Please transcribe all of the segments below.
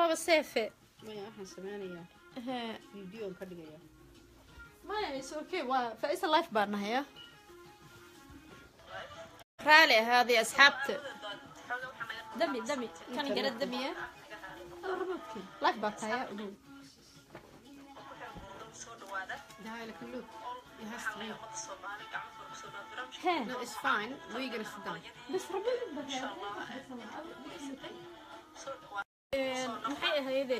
waaba seefe maya waxaan sameynayaa Ehe. videoon ka dhigayaa maya is okay waa faisa life baan nahaya raali ahaaday asxaabta dami dami kan gara damiya life baa tahaya ogow Dahil ka look. It has to be. hee No, it's fine. We're gonna sit down. bas rabi maxay ahayde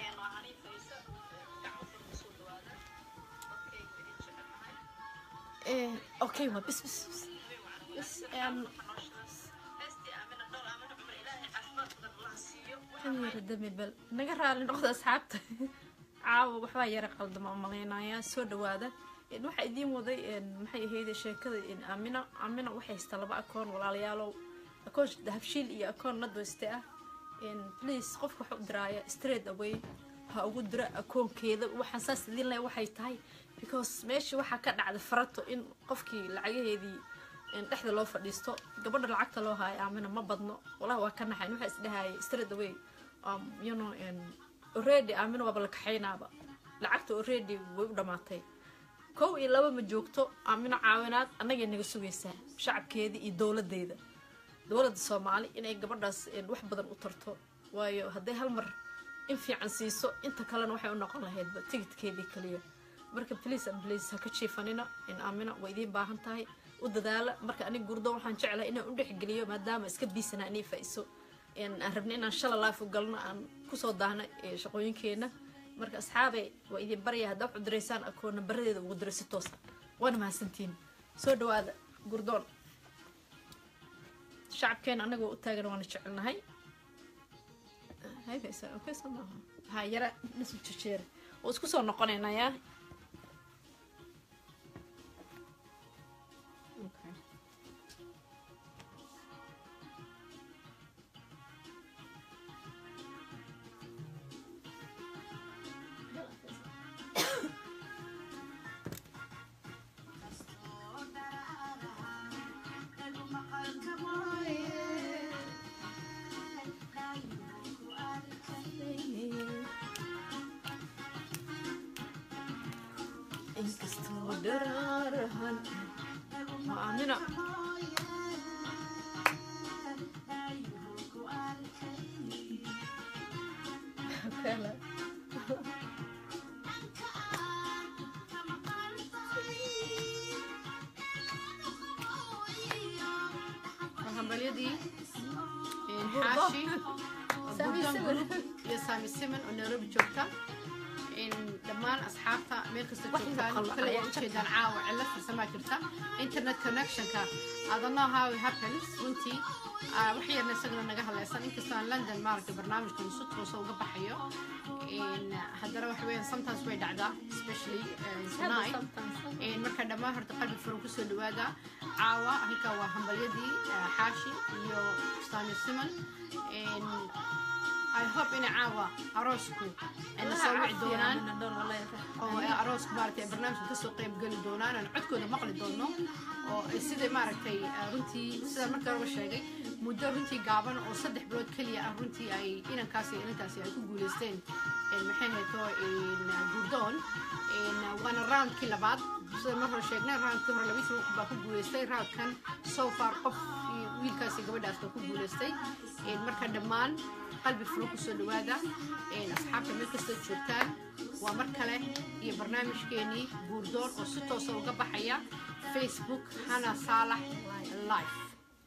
Eh, okay waa bis bis bis bis em, kan yara dami bal naga raali noqda asxaabta caawa waxbaa yara qaldama malaynayaa soo dhawaada En, waxaa idiin waday en, maxay ahayde sheekada en, amina amina waxay haystaa laba akoon walaalayaalow akoon habshiil iyo akoon nadweste ah En, please qofka waxa u diraaya straight away ha ugu dira akoonkeeda waxaan saas idiin leh waxay tahay because meesha waxaa ka dhacda farato in qofkii lacagaheedii in dhexda loo fadhiisto gabadha lacagta loo haayo amina ma badno walahi waa ka naxayn waxaa isdhahayay straight away um, you know and already amina waaba la kaxaynaaba lacagta already way u dhamaatay kow iyo laba ma joogto amina caawinaad annagay naga sugaysaa shacabkeeda iyo dowladeeda dowladda soomaali inay gabadhaas een, wax badan u tarto waayo hadday hal mar in fiican siiso inta kalena waxay u noqon lahaydba tigidkeedii kaliya marka please and please ha ka jiifanina in aamina waa idiin baahan tahay u dadaala marka aniga gurdo waxaan jeclahay inaan u dhexgeliyo maadaama iska biisanaa inay faa'iso een, aan rabna inaan shala life u galno aan kusoo daahna ee, shaqooyinkeena marka asxaabey waa idin barya haddaa wax u diraysaan akoon nambaradeeda ugu diray si toosa waana mahadsantiin soo dhawaada gurdoon shacabkeena anagoo u taagan waana jecelnahay hayfaysa okay soo maaha ha yara nasu jejeere oo isku soo noqonaynaa yaa Okay. inkastoo dharaarahan waa aamina kala Waa hambalyadii een, Gurdo. xaashi Sami Gurdoon Siman. Group iyo Sami Siman oo Nairobi joogta in dhammaan asxaabta meel kasta Wax joogtaan maqal kale ayaa waa ujeedaan caawa cilad farsamaa jirta internet connectionka I don't know how it happens runtii ah, wax yarna isagana naga hadlaysan inkastoo aan london maaragtay barnaamijkan si toosa uga baxayo In, haddana waxa weeyaan sometimes way dhacdaa especially uh, tonight Een, marka dhammaan horta qalbi furan kusoo dhawaada caawa halka waa hambalyadii ah, xaashi iyo stani siman Een, i hope ina caawa aroosku ay na soo wici doonaan oo ay aroosku maaragtay ay barnaamijka kasoo qayb geli doonaan aan codkooda maqli doono oo ay sida maaragtay ah, runtii sida marka horeba sheegay muddo runtii gaaban oo saddex bilood keliya ah runtii ay inankaasi iyo inantaasi ay ku guuleysteen een, maxay hayto gurdoon een, waana roundkii labaad sida mar hore sheegnay roundkii hore labaiyi toban qof baa ku guuleystay roundkan so far qof iyo wiilkaasi gabadhaas baa ku guuleystay Een, marka dhammaan qalbi furo kusoo dhawaada Een, asxaabta meel kastoo joogtaan waa mar kale iyo barnaamijkeenii guurdoon oo si toosa uga baxaya facebook hana saalax live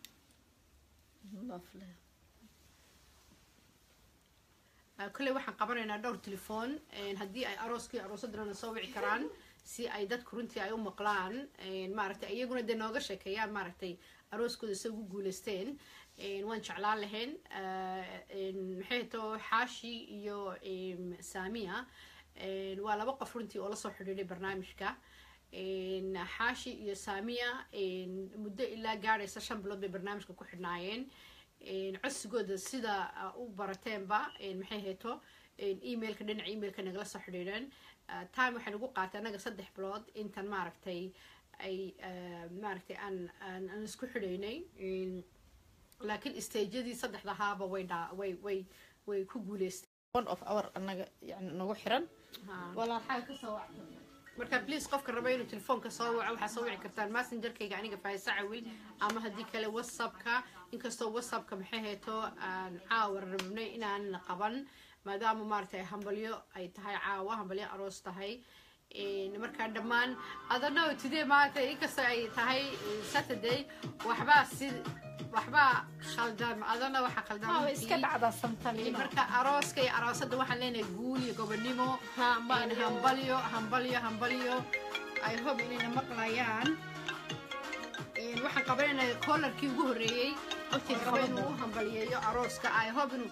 Ah, kolley waxaan qabanaynaa dhowr telefoon Een, haddii ay arooskii aroosadana soo wici karaan si ay dadku runtii ay u maqlaan Een, maaragtay iyaguna dee nooga sheekeeyaan maaragtay arooskooda se ugu guuleysteen Een, waan jeclaan lahayn Ah, een, maxay to xaashi iyo em, saamiya Een, waa laba qof runtii oo lasoo xidhiidhay barnaamijka Een, xaashi iyo saamiya een, muddo ilaa gaadhaysa shan bilood bay barnaamijka ku xidhnaayeen Een, codsigooda sida ah, u barateenba een, maxay hayto een, emailka dhinaca emailka nagala soo xidhiidheen Ah, time waxay nagu qaatay annaga saddex bilood intan maaragtay ay ah, maaragtay aan aan aan isku xidhaynay Een, laakiin stageyadii saddexdahaaba way dhaa way way way ku guuleystay one of our anaga yani nagu xiran walaa xaga ka soo wacda marka please qofka raba inuu telefoonka soo waco waxaa soo wici kartaan messengerkayga aniga faaiso cawil ama haddii kale whatsappka inkastoo whatsappka maxay hayto aan caawa rabnay inaan qaban maadaama maaragtay hambalyo ay tahay caawa hambalyo aroos tahay markaa dhammaan adana today maaragtay inkastoo ay tahay saturday waxbaa si waxbaa khaldan adana waxaa khaldan way iska dhacdaa sometime marka arooska iyo aroosada waxaan leenahay guul iyo gobonimo hambalyo hambalyo hambalyo i hope inayna maqlayaan waxaan qabanayna collarkii ugu horreeyey raba inuu u hambaliyeeyo arooska i hope inuu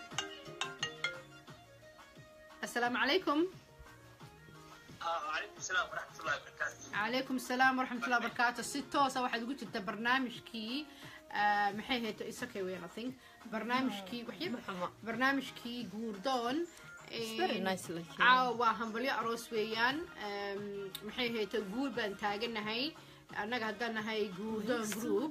assalaamu calaykum calaykum asalaam waraxmatullahi wabarakaatu si toosa waxaad ugu jirta barnaamijkii maxay hayto isakay weyn i think barnaamijkii barnaamijkii guurdoon caawa waa hambalyo aroos weeyaan maxay hayto guur baan taaganahay annaga haddaan nahay guurdoon group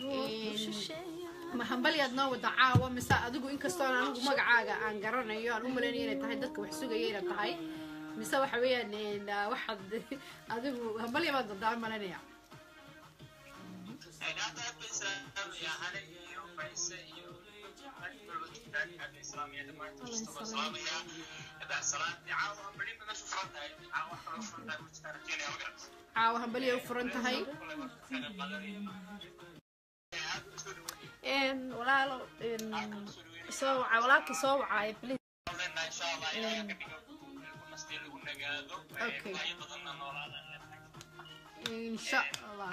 ma hambalyaad noo wada caawa mise adigu inkastoon anigu magacaaga aan garanayo aan u malaynayo inay tahay dadka wax sugaya inay tahay mise waxa weeyaan waxaad adigu hambalya baad dadaan malanaya caawa hambalya u furan tahay walaalo soo waca walaalkii soo wacaayo please okay insha allah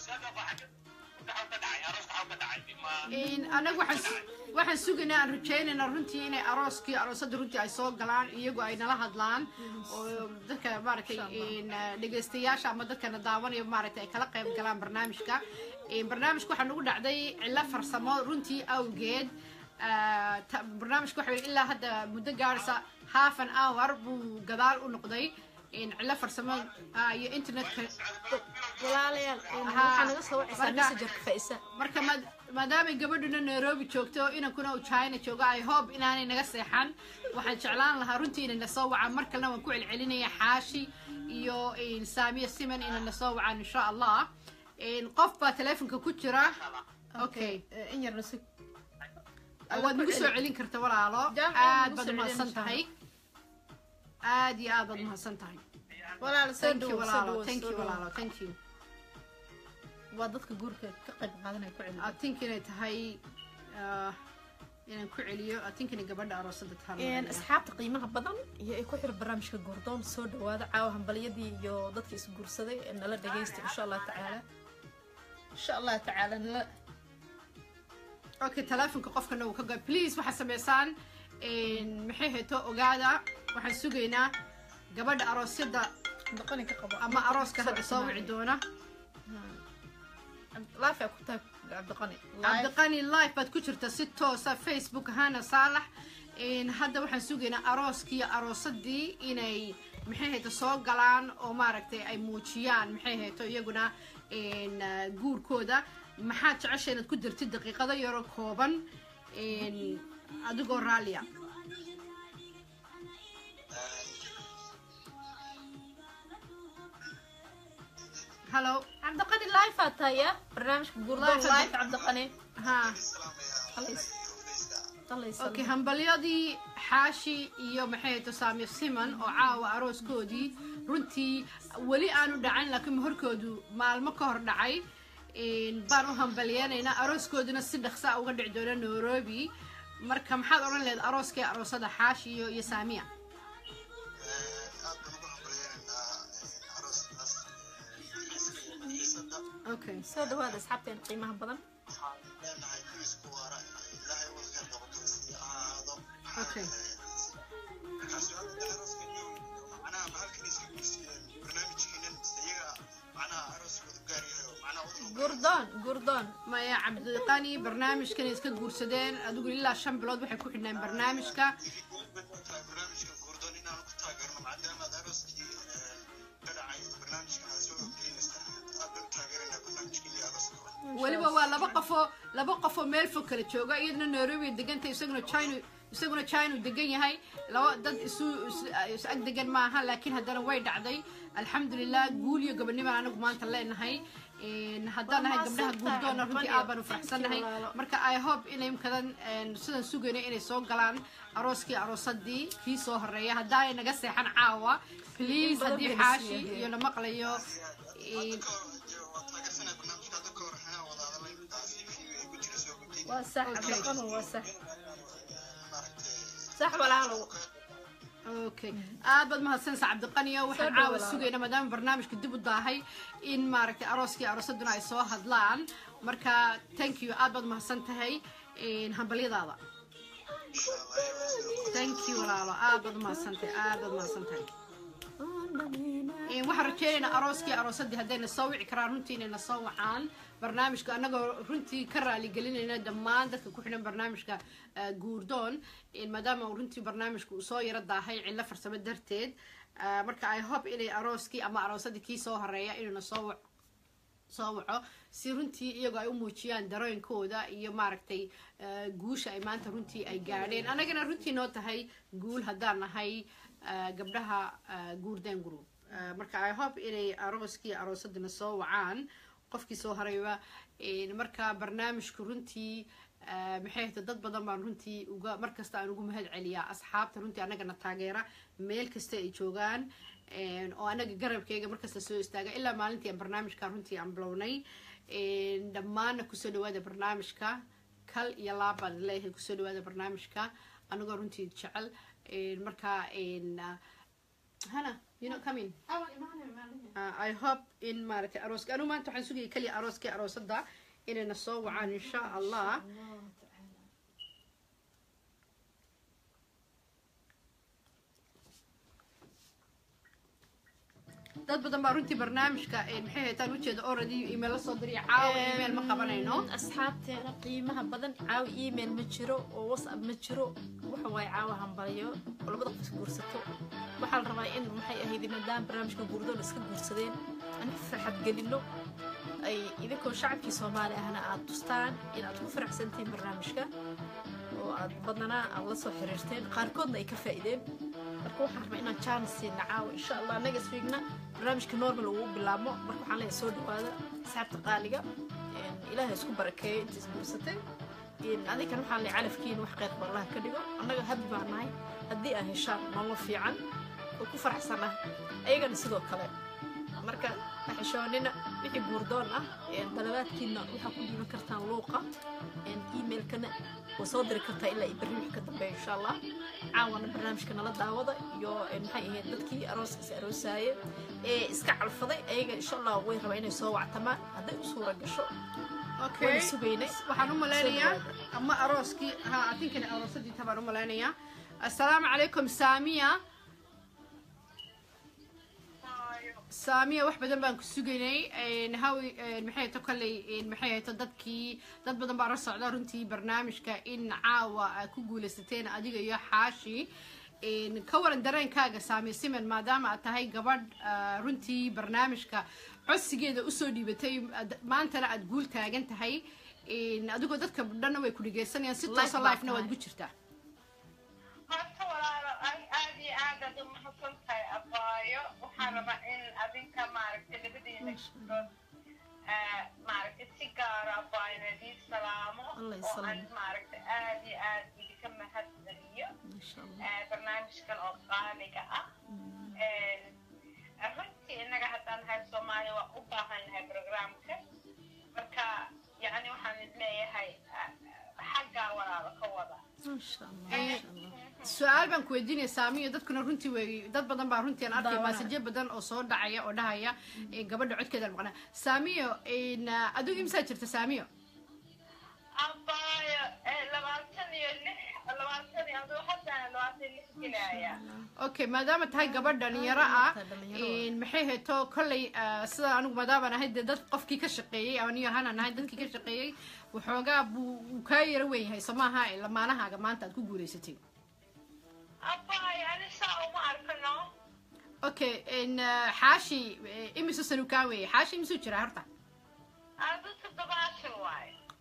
anagu waxaan sugaynaa aan rajaynaynaa runtii inay arooskii aroosada runtii ay soo galaan iyagu ay nala hadlaan oo dadka maaragtay dhegaystayaasha ama dadkana daawanaya maaragtay ay kala qayb galaan barnaamijka barnaamijka waxaa nagu dhacday cilo farsamo runtii awgeed barnaamijka waxa ilaa hadda muddo gaaraysa half an hour buu gadaal u noqday cilo farsamo iyo internetka walaalayaal waxaa naga soo wacaysaa messengerka faisa marka maadaamay gabadhuna nairobi joogto inankuna uu china joogo i hope inaanay naga seexan waxaan jeclaan lahaa runtii inay nasoo wacaan mar kalena waan ku celcelinaya xaashi iyo saamiya siman inay nasoo wacaan insha allah qof baa teleefonka ku jira okay in yarna si waad nagu soo celin karta walaalo aad baad umahadsan tahay aad iyo aad baad umahadsan tahay walaalo soo thank you dhowo walaalo thank you walaalo thank you waa dadka guurka ka qayb qaadanaya ku celiya I think inay tahay ah, inaan ku celiyo I think inay gabadha aroosada tahay asxaabta qiimaha badan iyo ay ku xir barnaamijka goordoon soo dhawaada caawa hambalyadii iyo dadka isguursaday ee nala dhagaysta insha allah tacaala insha allah tacaala nala okay teleefonka qofkana uu ka go please waxaad samaysaan maxay hayto ogaada waxaan sugaynaa gabadha aroosyada doqoni ka qabo ama arooska hadda soo wici doona laafi ku tahay cabdiqani cabdiqani live baad ku jirta si toosa facebook ahaana saalax hadda waxaan sugaynaa arooskii aroosadii inay maxay hayto soo galaan oo maaragtay ay muujiyaan maxay hayto iyaguna guurkooda maxaad jecesha inaad ku dirtid daqiiqado yaro kooban adigoo raalia hallo cabdiqani live aa tahay ya barnaamijka goordoon Live live cabdiqani ha Qalays. Qalays. okay hambalyadii xaashi iyo maxay hayto saamir siman oo caawa arooskoodii runtii weli aanu dhacayn laakiin horkoodu maalmo ka hor dhacay baan u hambalyeenaynaa arooskooduna si dhaqsa uga dhici doona nairobi marka maxaad odhan lehed arooskii aroosada xaashi iyo iyo saamiya okay soo dhawaada asxaabteen qiimaha badan okay goordoon goordoon maya cabdiqani barnaamijkan iska guursadeen adigu ilaa shan bilood waxay ku xidhneen barnaamijka weliba waa laba qofoo laba qofoo meel fog kala jooga iyaduna nairobi deganta isaguna china isaguna china uu degan yahay laba dad isu is- is ag degan maaha laakiin haddana way dhacday alxamdulilah guul iyo gobonnimaan anagu maanta leenahay Een, haddaan nahay gabdhaha guurdoona runtii aad baan u faraxsannahay marka i hope inay imkadan een, sidan sugayna inay soo galaan arooskii aroosadii kii soo horeeya haddaanay naga seexan caawa please badan haddii bayna xaashi siiyeen. iyo la maqlayo een, waa sax Okay. cabdiqano waa sax sax walaalow okay aad baad mahadsanaysa cabdiqaniyo waxaan Soo caawa dhawaada. sugayna maadaama barnaamijka dib u daahay in maaragtay arooskii aroosaduna ay soo hadlaan marka thank you aad baad mahadsan tahay een, hambalyadaada thank you walaalo aad baad mahadsan tahay aad baad mahadsan tahay Een, waxaan rajeynaynaa arooskii aroosadii haddayna soo wici karaan runtii inayna soo wacaan barnaamijka annagoo runtii ka raaligelinayna dhammaan dadka ku xidhan barnaamijka eh, guurdoon Een, maadaama uu runtii barnaamijka uu soo yaro daahay cillo farsamo darteed Eh, marka i hope inay arooskii ama aroosadii kii soo horeeya inuuna soo wac soo waco si runtii iyagoo ay u muujiyaan darooyinkooda iyo maaragtay eh, guusha ay maanta runtii ay gaadheen annagana runtii noo tahay guul haddaan nahay eh, gabdhaha eh, guurden group Eh, marka i hope inay arooskii aroosadina soo wacaan qofkii soo harayba Een, marka barnaamijku runtii eh, maxay ahayta dad badan baan runtii uga markasta aan ugu mahad celiyaa asxaabta runtii annagana taageera meel kasta ay joogaan Een, oo anaga garabkayga markasta soo istaaga ilaa maalintii aan barnaamijka runtii aan bilownay Een, dhammaanna kusoo dhawaada barnaamijka kal iyo laab baan leeyahay kusoo dhawaada barnaamijka anagoo runtii jecel Een, marka een, ah, hana you know come in Uh, I hope in maaragtay arooska anu maanta waxaan sugayay kaliya arooskii aroosada inayna soo wacaan insha allah dad badan baa runtii barnaamijka eh, maxay haytaan ujeeda already email la soo diriya caawa email ma qabanayno asxaabteena qiimaha badan caawa email ma jiro oo whatsapp ma jiro waxa waaye caawa hambalyo oo labada qof guursato waxaa la rabaa in maxay ahayd maadaama barnaamijka guurdoon iska guursadeen aan farxad gelino ay idinkoo shacabkii soomaali ahna aad tustaan in aad ku faraxsantihiin barnaamijka oo aad badanaa aad la soo xiriirteen qaarkoodna ay ka faa'iideen marka waxaan rabaa inaan chance siina caawa insha allah annaga isfiigna barnaamijka normal uu bilaabmo marka waxaan leeyahay soo dhawaada asxaabta qaaliga Een, ilaahay isku barakeeyo inta isguursatay Een, adinkana waxaan leeyahay calafkiina wax khayr ba allah ka dhigo annaga habi baan nahay haddii aad heshaan nolol fiican oo ku faraxsanah ayagana sidoo kale marka ha xishoonina wixii guurdoon ah een, dalabaadkiina waxaa ku dhiiban kartaan luuqa een, emailkana waa soo diri kartaa ilaa iyo berri wixii ka dambeeya insha allah caawana barnaamijka nala daawada iyo een, maxay ahayd dadkii arooskiis aroosaaye ee iska calfaday ayaga insha allah way rabaa inay soo wactamaan hadday u suura gasho okay waan sugaynay waxaan u malaynayaa Soo dhawaada. ama arooskii ha adinkana aroosadii tabaan u malaynayaa assalaamu calaykum saamiya saamiya wax badan baan ku sugaynay Een, hawi een, maxay to kolley een, maxay hayto dadkii dad badan baa la socda runtii barnaamijka in caawa aad ku guulaysateen adiga iyo xaashi Een, ka waran dareenkaaga saamiya siman maadaama aad tahay gabadh ah, runtii barnaamijka codsigeeda usoo dhiibatay ad- maantana aad guul taagan tahay Een, adigoo dadka dhanna way ku dhegeysanayaan si Live toosa baa lifena waad tahay. ku jirtaa horta walaalo ay aad iyo aad aad u mahadsan tahay abaayo waxaan rabaa in adinka maaragtay labadiina gabdhood ah, maaragtay si gaara abaayo idin salaamo Allah oo isalaamo. aan maaragtay aad iyo aad idinka mahad celiyo insha allah ah, barnaamijkan oo qaaliga ah Een, runtii innaga haddaan nahay soomaaliya waa u baahan nahay programka marka yacni waxaan is leeyahay ah, xaggaa walaalo ka wada insha allah insha allah su-aal baan ku weydiinaya saamiyo dadkuna runtii way dad badan baa runtii aan arkay Daawanaya. maasaje badan oo soo dhacaya oo dhahaya ee, gabadha codkeeda aan maqnaa saamiyo een, ah, adigu imsaa jirta saamiyo abaayo eh, labaatan iyo lix labaatan iyo aduu haddana labaatan iyo lix gelaya okay maadaama tahay gabadh dhalinyaro ah Tahay dhalinyaro ah. een, maxay hayto kolley ah, sida anigu maadaama ahay dee dad qofkii ka shaqeeyey aniyo hanaan ahay dadkii ka shaqeeyey waxoogaa buu uu kaa yaro weyn yahay soo maaha ee lamaanahaaga maanta aad ku guulaysatay abaayo ani saa uma arkano okay een, ah, xaashi eh, imisu sanu kaa weeye xaashi imisuu jiraa horta adu toddobaatan waayo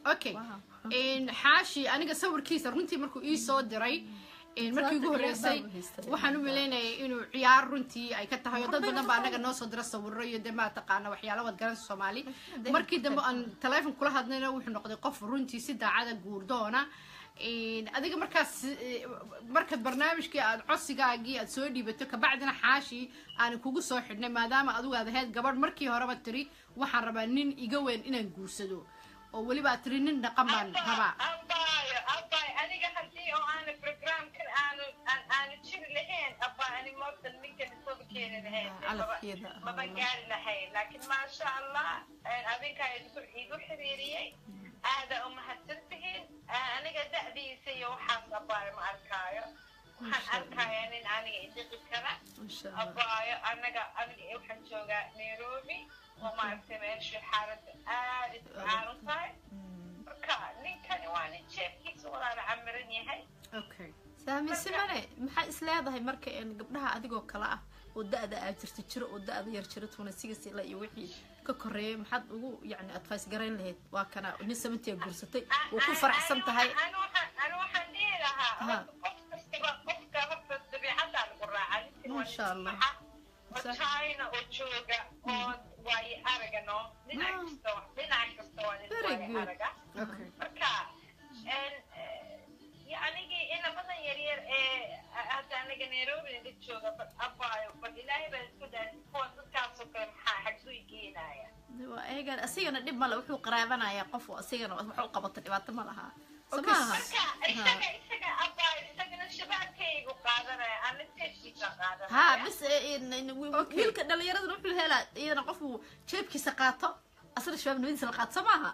okay Wow. Een, xaashi aniga sawirkiisa runtii markuu ii soo diray een, markii ugu horreysay waxaan u malaynayay inuu ciyaar runtii ay ka tahay oo dad badan baa anaga noo soo dira sawiro iyo dee maa taqaana waxyaala wad garanaysa soomaali markii dambe aan taleefon kula hadlayna wuxuu noqday qof runtii si daacada guurdoona Een, adiga markaas eh, markaad barnaamijkii aad codsigaagii aad soo dhiibato kabacdina xaashi aan kugu soo xidhnay maadaama adigu aad ahayd gabadh markii horeba tiri waxaan rabaa nin iga weyn inaan guursado oo weliba aad tiri nin dhaqan baan rabaa abaayo abaayo aniga haddii oo aana programkan aanu aan aanu jiri lahayn abaa ani moogta ninkan isoba keeni lahayn Ah, calafkeeda, ah, maba gaari lahayn laakiin maasha allah adinkaa igu igu xiriiriyey aada umahadsan tihiin aniga da'diisa iyo waxaas abaayo ma arkaayo waxaan arkaya nin aniga idhiqi kara Masha Allah. abaayo anaga aniga waxaan joogaa nairobi oo maaragtay meeshii xaaladda aada isu caaran tahay marka ninkani waa nin jeebkiisa walaala camiran yahay okay saamiisi mane maxaa is leedahay marka een gabdhaha adigoo kale ah oo da-da aad jirta jiro oo da-da yar jiro tuna sigas ilaa iyo wixii ka koreeyay maxaad ugu yacni advice garayn lahayd waa kana nin seventy guursatay waa ku faraxsan tahay anu waxaan anu waxaan dhihi lahaa Ha. qof kastaba qofka horta dabiicaddaa lagu raacaa ninkan waa Masha Allah. nin oo Sax. china oo jooga oo waaye araga no dhinac Ah. kasta wa- dhinac kasta waa nin Very waaye good. araga okay marka en, eh, yacnigii inabadan yaryar ee hadda aniga nairobi naga jooga bal abaayo bal ilaahay baa isku daa kuwa dadkaasoo kale maxaa xagsuu geenaya waa eegan asigana dhib male wuxuu qaraabanayaa qof oo asigana wax u qabata dhibaato ma laha Okay, samaha marka isaga isaga abaayo isagana shabaabkaygu qaadanaya ana teedkiisa qaadanaya ha bis eh, in- in- wi- Okay. wiilka dhalinyaradana wuxuu helaa iyadana qofuu jeebkiisa qaato asna shabaab nabadiisa la qaato samaha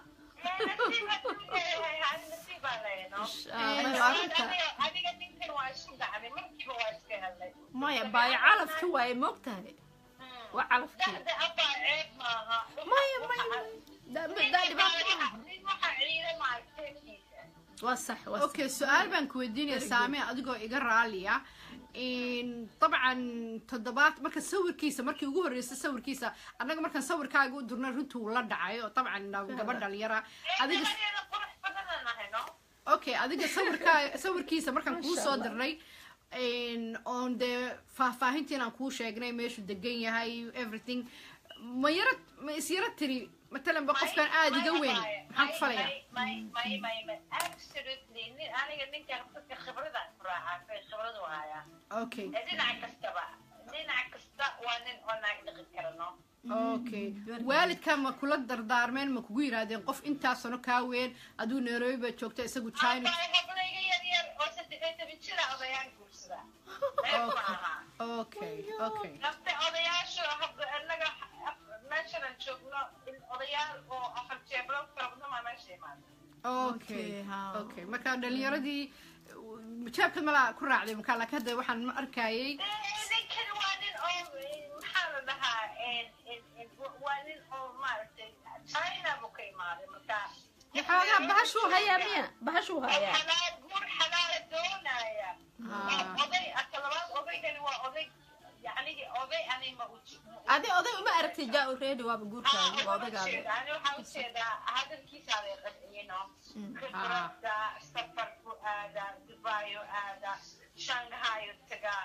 adiga ninkan waa isu dhacday markiiba waa iska helay maya baayo calafki waaye moogtahay waa calafkii dada abaa ceeb maaha maya maya Da- da- dhibaato ma laha. nin waxaa ciiday maaragteedkiisa waa sax waa sax okay su-aal baan ku weydiinaya saame adigoo iga raaliya In dabcan toddobaad marka sawirkiisa markii ugu horreysay sawirkiisa annaga markaan sawirkaaga u durnay runtii uu la dhacay oo dabcan gabadh dhalinyara adiga gabadeeda qurux badanaan ahay no okay adiga sawirkaa sawirkiisa markaan kuu soo dirnay in oon dee faahfaahintiin aan kuu sheegnay meeshuu degan yahay everything ma yara ma is yara tiri matalan ba qofkan aada iga weyn maxaan ku falayaa may may may may absolutely nin aniga ninka dadka khibrada ku raacaa khibradu hayaa okay dhinac kastaba dhinac kasta waa nin oo naag dhiqi kara no okay waalidka ma kula dardaarmeen ma kugu yidhaahdeen qof intaas sano kaa weyn aduu nairobi baad joogta isagu china Abaa hablayga yar yar oo saddex iyo toban jira odayaan guursada Ceeb maaha. okay okay nafta odayaashu habda annaga meeshanan joogno in odayaal oo afar jeeblo farabna maa meesha imaada okay Okay, ha. okay marka dhalinyaradii jaabka malaa ku raacday marka laakiin hadda waxaan ma arkayay ninkan waa nin oo maxaa la dhahaa waa nin oo maaragtay china buu ka imaaday marka xoogaa bahashuu hayaa miya bahashuu hayaa xalaal guur xalaala doonaya Ah. oday aka labaad odaygani waa oday yacnigi oday ani ma uji adi oday uma aragtay jaa reedi waaba guurkaaga waa odaygaada ani waxaa ujeedaa hadalkiisa aday qadciyino khibrada safarku aada dubayo aada shanghayo taga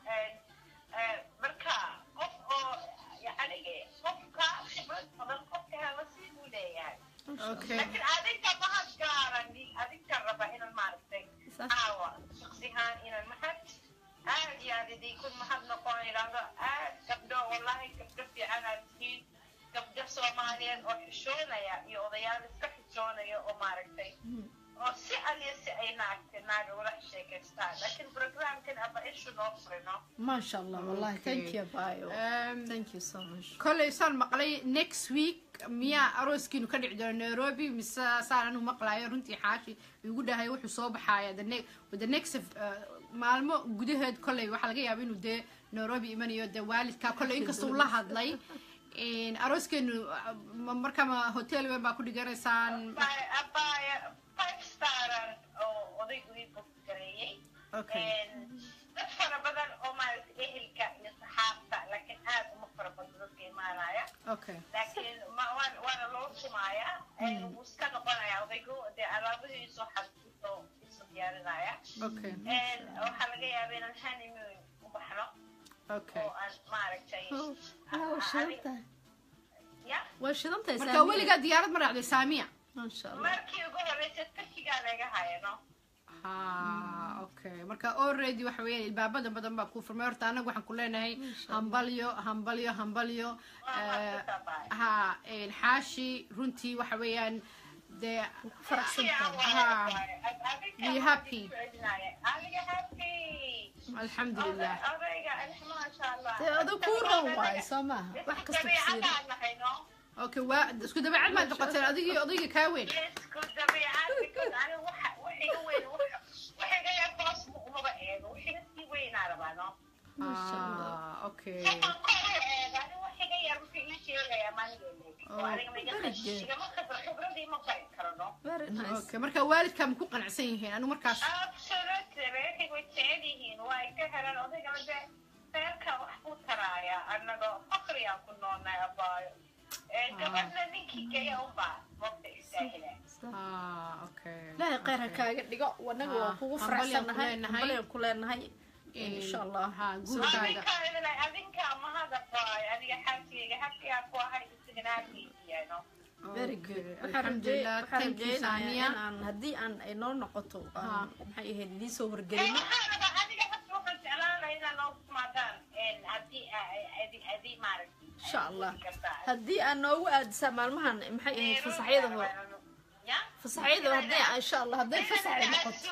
marka qof oo yacnigi qofka khibrad badan qofka hela sii buu leeyahay okay laakiin adinka mahad gaaran adinka raba inaan maaragtay Sax. caawa shaksihaan inaan mahad aad iyo aad idinku mahad noqon idhaahdo aad gabdho wallahi gabdho fiican aad tihiin gabdho soomaaliyeed oo xishoonaya iyo odayaal iska xishoonaya oo maaragtay oo si aliya si ay naagta naaga ula sheekaystaan laakiin programkan aba ishu noo furino maasha allah wallahi Okay. thank you bayo Um, thank you so much kolley saan maqlay next week miyaa arooskiinu ka dhici doona nairobi mise saan anu maqlayo runtii xaashi igu dhahay wuxuu soo baxaaya the ne the next uh, maalmo gudaheed kolley waxaa laga yaaba inuu dee nairobi imanayo dee waalidkaa kolley inkasta uu la hadlay In arooskeenu uh, ma- markaa ma hotel weyn baa ku dhiganaysaan Abaya- abaya five staran oo odaygu ii boggareeyey okay dad fara badan oo maaragtay ehelka iyo saxaabta laakiin aad uma fara badan dadka imaanaya okay laakiin ma- waan- waana loo tumaaya wuu iska noqonayaa odaygu okay waxaa laga yaabaa inaan honeymoon u baxno okay oo aan maaragtay waa shidan tahay ya waa shidan tahay marka weligaa diyaarad ma raacday saamiya maasha allah markii ugu horreysay turkigaa laga hayano ha okay marka already waxa weeyaan ilbaabada badan baa kuu furmay horta anagu waxaan ku leenahay hambalyo hambalyo hambalyo eh, ha een, xaashi runtii waxa weeyaan dee faraxsan tahay Ha. Be happy. aniga happy alxamdulilah odayga maasha allah dee adigu kuu ron waayo soo maaha wax kasta kusiina dabeecadaan nahayno okay waa isku dabeecad maad noqoteen adigii odayga kaa weyn isku dabeecad because aniga waxa waxiga weyn waxiga yar boos umaba eego waxiga sii weynaa rabaano Masha Allah. Ah, okay waxaan kor u eega aniga waxiga yar wuxuu ii sheegayaa maanigeena oo aniga ma iga very igama khibra khibradii ma bari karano very nice okay marka waalidkaa ma ku qanacsan yihiin anigu markaas absolutely reerkayga way jecel yihiin waa ay ka helaan odaygana de reerka wax buu taraaya annaga fakriyaan ku noolnay abaayo gabadhna ninkii geeya unbaa mabda istaahila ah okay ilaahay khayr ha kaaga dhigo wanaga waa Ah, kugu hambalyo aan ku faraxsannahay leenahay. hambalyo aan ku leenahay insha allah ha guurkaaga adinka adinka mahada baayo aniga xaajigayga habkiyaa ku ahay isagana halkiisiyano very Okay, good waxaan alxamdulilah raje- waxaan thank you rajeynayaa saamiya inaan haddii aan ay noo noqoto Ha. aan maxay ahayd idiin soo wargelino maxaanaba adiga hadda waxaan jeclaan lahaa inaa noo kumaadaan haddii adi adi maaragtay insha allah kartaa haddii aan noogu aadisaa maalmahan maxay ahayd fasaxyada hore ya fasaxyada haddii aan- insha allah hadday fasax ay noqoto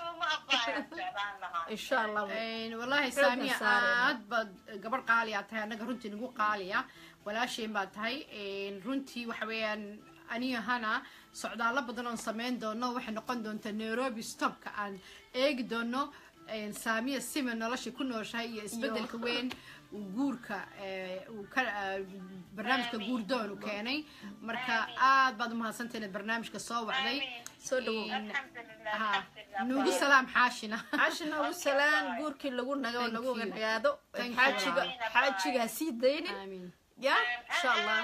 insha allah Een, wallahi Xoogan saamiya saarayna. aad baad gabadh qaali aad tahay annaga runtii nagu qaaliya walaasheen baad tahay Een, runtii waxa weeyaan aniga hana socdaalo badan oon samayn doono waxay noqon doontaa nairobi stopka aan eegi doono Een, saamiya sima nolosha ku nooshahay iyo isbedelka weyn uu guurka ee, uu ka ah, barnaamijka Amiin. guurdoon u keenay marka Amiin. aad baad umahadsantahay inaad barnaamijka soo wacday soo dhawow ha nuugu salaam xaashina caashi noogu salaan guurkii lagu nago Thank lagu you. nagaado Thank you. xaajiga xaajiga ha sii daynin amiin ya insha allah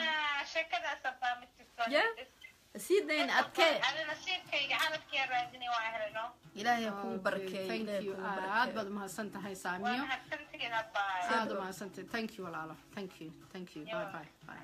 Ya. ha sii daynin adkee nasiibkayga calafkiyaa raadinay waa helno ilaahay ha kuu Okay, barakeeyo thank ilaahay you kuu aad barakeeyo baad umahadsan tahay waa saamiyo mahadsantihiin abbaay aad umahadsantahay thank you walaalo thank you thank you bye bye bye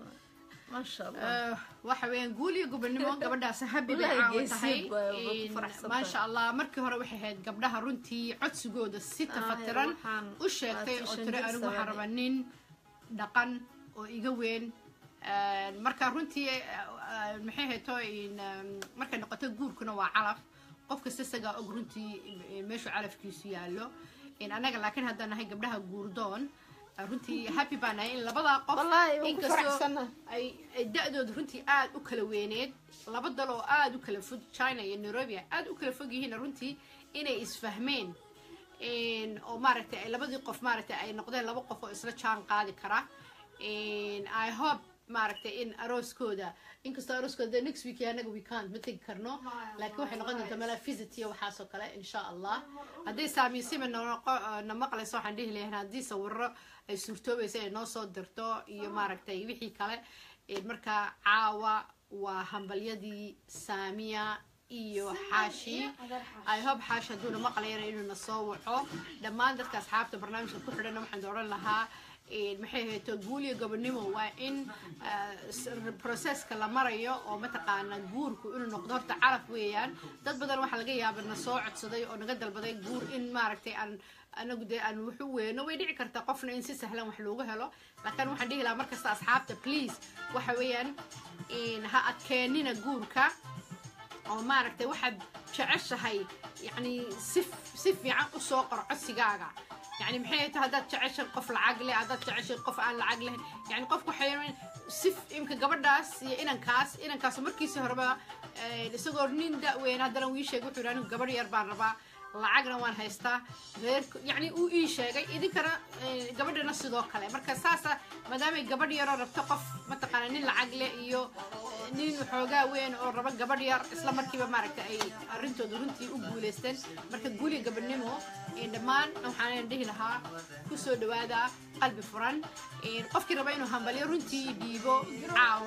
maasha allah Eh, waxa weeyaan guul iyo gobonimo gabadhaas habi bay Wallahi caawa geesi tahay ba- ba ku In- faraxsan maasha tahay. allah markii hore waxay ahayd gabdhaha runtii codsigooda si Ah, tafatiran waxaan u sheegtay oo labaatan tiri shan jir anigu waxaan sameeyay. rabaa nin dhaqan oo iga weyn Eh, marka runtii eh, eh, maxay hayto in em, markay noqoto guurkuna waa calaf qof kasta isagaa og runtii eh, meeshuu calafkiisu yaallo In annaga laakiin haddaan nahay gabdhaha guurdoon eh, runtii happy baan nahay in labadaa qof Wallahi, waan ku inkastoo faraxsanahay. ay ay da-dooda runtii aad u kala weyneed laba dal oo aad u kala fog china iyo nairobi aad u kala fog yihiin runtii inay isfahmeen In- oo maaragtay ay labadii qof maaragtay ay noqdeen laba qof oo isla jaan qaadi kara In i hope maaragtay in arooskooda inkastoo arooskooda next week anaga we can't ma tegi karno laakiin waxay noqon doontaa mala visit iyo waxaasoo kale insha allah haddii saamiisima na maqlayso waxaan dhihi lahayn haddii sawiro ay suurtoobaysa ay noo soo dirto iyo maaragtay wixii kale Een, marka caawa waa hambalyadii saamiya iyo xaashi i hope xaashi hadduuna maqlayana inuu na soo waco dhammaan dadka asxaabta barnaamijka ku xidhana waxaan dooran lahaa een, maxay hayto guul iyo gobonimo waa in ah, s- processka la marayo oo mataqaana guurku inuu noqdo horta calaf weeyaan dad badan waxaa laga yaaba na soo codsaday oo naga dalbaday guur in maaragtay aan anagu dee aan wuxu weyno way dhici kartaa qofna in si sahlan wax loogu helo laakiin waxaan dhihi lahaa markasta asxaabta please waxa weeyaan in ha adkeenina guurka oo maaragtay waxaad jeceshahay yani si si fiican u soo qor codsigaaga yani maxay tahay haddaad jeceshahay qof lacag leh haddaad jeceshahay qof aan lacag lahayn yani qofku waxay si imka gabadhaas iyo inankaas inankaas markiisii horeba eh, isagoo nin da-weyn haddana uu ii sheegay wuxuu yidhi anigu gabadh yar baan rabaa lacagna waan haystaa reer yani uu ii sheegay idinkana eh, gabadhana sidoo kale marka saasa maadaamay gabadh yaroo rabto qof mataqaana nin lacag leh iyo eh, nin xoogaa weyn oo raba gabadh yar isla markiiba maaragta ay arrintooda runtii u guuleysteen marka guuliga gabadhnimo eh, dhammaan waxaan dhihi lahaa ku soo dhawaada qalbi furan Eh, qofkii raba inuu hambalyo runtii dhiibo caawa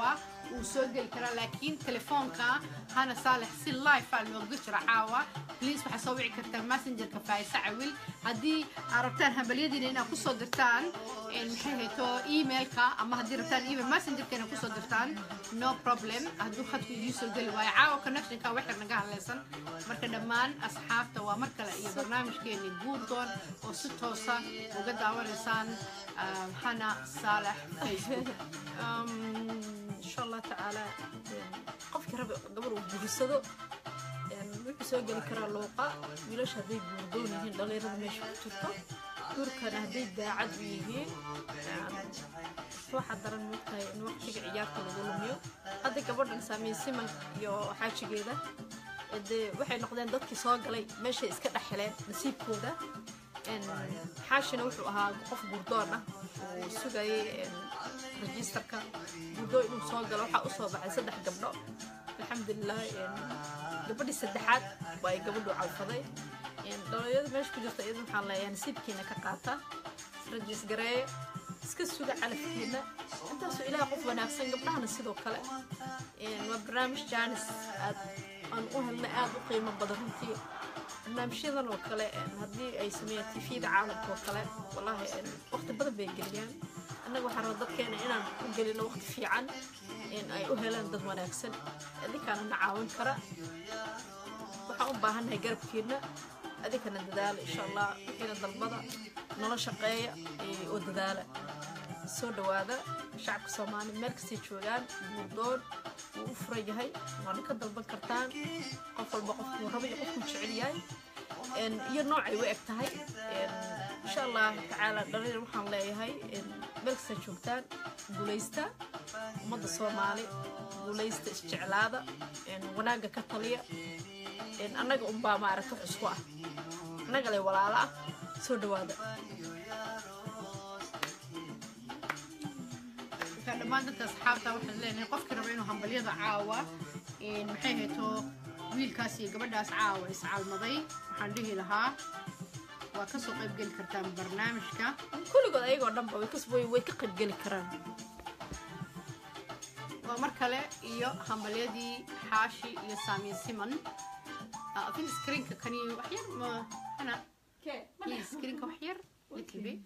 wuu soo geli karaa laakiin telefoonka hana saalex si live aa looga jira caawa please waxaa soo wici kartaa messengerka faayisa cawil haddii aad rabtaan hambalyadiina inaad kusoo dirtaan een, maxay hayto emailka ama haddii rabtaan email messengerka inaad kusoo dirtaan no problem hadduu khadku idiin soo geli waayo caawa connectionka waxir naga hadlaysan marka dhammaan asxaabta waa mar kale iyo barnaamijkeeni guurdoon oo si toosa uga daawanaysaan ah, hana saalex facebook Um, insha allah tacaala een, qofkii rabi gabar uu guursado een, wuxuu soo geli karaa luuqa wiilasha hadday guurdoon yihiin dhalinyarada meesha ku jirto guurkana hadday daacad u yihiin een, waxaa daran moogtahay in waqtiga ciyaarta lagu lumiyo hadda gabadhan saamiye siman iyo xaajigeeda ee dee waxay noqdeen dadkii soo galay meeshay iska dhex heleen nasiibkooda een, xaashina wuxuu ahaa qof guurdoon ah uu sugayay een, registerka guddo inuu soo galo waxaa usoo baxay saddex gabdho alxamdulilah een, gabadhii saddexaad waa ay gabadhu calfaday een, dhalinyarada meesha ku jirta iyada waxaan leeyahay nasiibkiina ka qaata rajis gareeya iska suga calafkiina intaasoo ilaah qof wanaagsan gabdhahana sidoo kale een, waa barnaamij jaanis aad aan u helnay aad u qiimo badan runtii barnaamijyadan oo kale een, haddii ay sameeyaan tifiyada caalamka oo kale wallaahi een, waqti badan bay geliyaan annaga waxaan rabaa dadkeena inaan u gelino waqti fiican in ay u helaan dad wanaagsan adinkaana na caawin kara waxaan u baahannahay garabkiina adinkana dadaala insha allah wixiina dalbada nolo shaqeeya eh, oo dadaala soo dhawaada shacabka soomaaliya meel kastay joogaan guurdoon wuu u furan yahay waana ka dalban kartaan qof walba qofkuu raba iyo qofkuu jecel yahay een, iyo noocay u eg tahay een, insha allah tacaala dhalinyar waxaan leeyahay een, meel kasta joogtaan guulaysta ummadda soomaali guulaysta isjeclaada een, wanaagga ka taliya een, annaga unbaa maaragta wax isku ah annaga le walaalo ah soo dhawaada marka dhammaan dadka asxaabta waxaan leenahay qofkii raba inuu hambalyada caawa een, maxay hayto wiilkaas iyo gabadhaas caawa iscalmaday waxaan dhihi lahaa waa kasoo qayb geli kartaan barnaamijka kulligood ayagoo dhanba way kas- way way ka qaybgeli karaan waa mar kale iyo hambalyadii xaashi iyo saamiye siman Ah, I think screenka kani wax yar ma hana please screenka wax yar little bit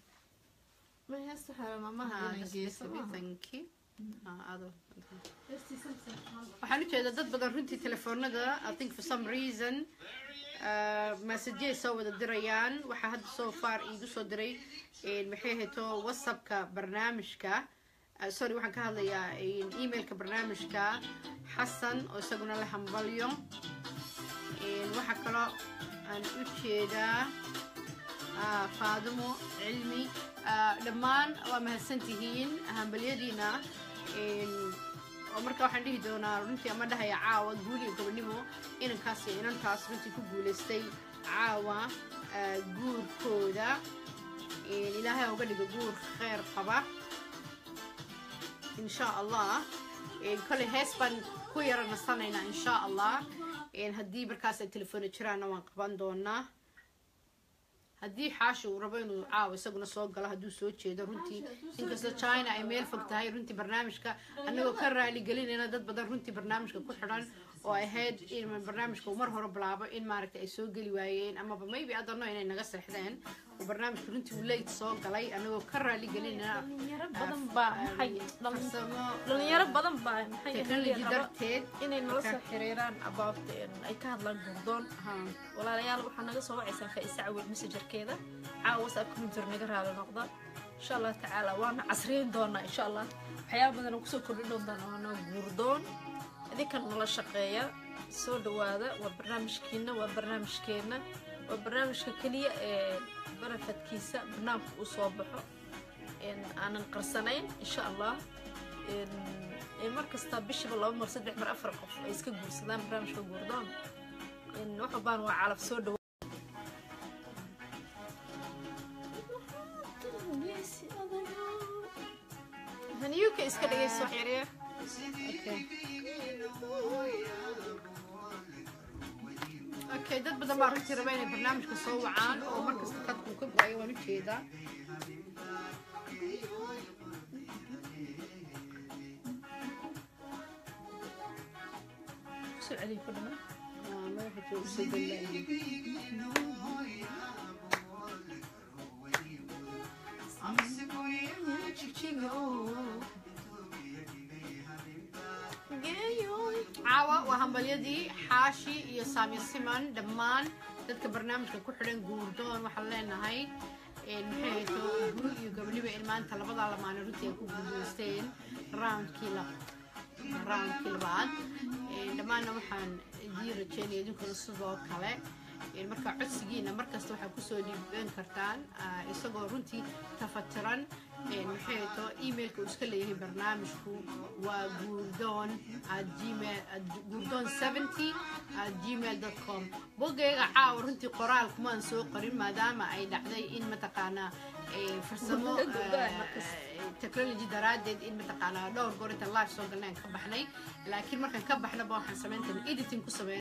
Ah, just little bit, thank you Ah, ado waxaan u jeedaa dad badan runtii telefoonada i think for some reason masajyay soo wada dirayaan waxaa hadda so far iigu soo diray een, maxay hayto whatsappka barnaamijka Ah, sorry waxaan ka hadlayaa een, emailka barnaamijka xasan oo isaguna la hambalyo Een, waxaa kaloo aan u jeedaa ah, faadimo cilmi ah, dhammaan waa mahadsantihiin hambalyadiina Een, oo marka waxaan dhihi doonaa runtii ama dhahaya caawa guul iyo gabadhnimo inankaas iyo inantaas runtii ku guulaystay caawa ah, guurkooda Een, ilaahay ha uga dhigo guur kheyr qaba insha allah Een, koley hees baan ku yara nasanaynaa insha allah Een, haddii markaas ay telefoona jiraanna waan qaban doonaa haddii xaashi uu rabo inuu caawa isaguna soo galo hadduu soo jeedo runtii inkastoo china ay meel fog tahay runtii barnaamijka annagoo ka raali gelinayna dad badan runtii barnaamijka ku xidhan oo ay ahayd in barnaamijka uu mar hore bilaabo in maaragta ay soo geli waayeen amaba maybe adano inay naga seexdeen oo barnaamijka runtii uu late soo galay annagoo ka raali gelinayna dhalinyaro badan baa maxay dhalin- farsamo dhalinyaro badan baa maxay technology ahayd raba darteed inay nala soo xiriiraan about een, ay ka hadlaan gurdoon ha walaalayaal waxaa naga soo wacaysaa faaisa cawil messengerkeeda caawa whatsapp computer naga raali noqda insha allah tacaala waana casriyin doonaa insha allah waxyaaba badan oo kusoo kordhin doontaan waana gurdoon idinkan nala shaqeeya soo dhawaada waa barnaamijkiina waa barnaamijkeena waa barnaamijka keliya ee barafadkiisa barnaamijka uu soo baxo een, aanan qarsanayn insha allah een, ee mar kasta bishiba laba mar saddex mar afar qof ay iska guursadaan barnaamijka guurdoon in wax walbaan waa calaf soo dhawa haniyuka iska dhegayso wax yaryar okay dad badan baa runtii raba inay barnaamijka soo wacaan oo markasta khadku ka go-ayo waan u jeedaa soo celiya ku dhaman Ah, madaxa jooga soo gallaa. caawa waa hambalyadii xaashi iyo saami siman dhammaan dadka barnaamijka ku xidhan guurdoon waxaan leenahay een, maxay hayto guur iyo gabdhiba ilmaanta labadaa lamaane runtii ay ku guuleysteen roundkii la roundkii labaad Een, dhammaanna waxaan idii rajeynaya idinkuna sidoo kale Een, marka codsigiina markasta waxaad kusoo dhiiban kartaan ah, isagoo runtii tafatiran Een, maxay hayto emailka uu iska leeyahay barnaamijku waa guurdoon at gmail at guurdoon 70 at gmail dot com boggayga caawa runtii qoraal kumaan soo qorin maadaama ay dhacday in mataqaanaa eh, farsamo eh, technology daraaddeed in mataqaanaa dhowr goor inta live soo galnay aan ka baxnay laakiin markaan ka baxnaba waxaan samayntan editing ku sameyn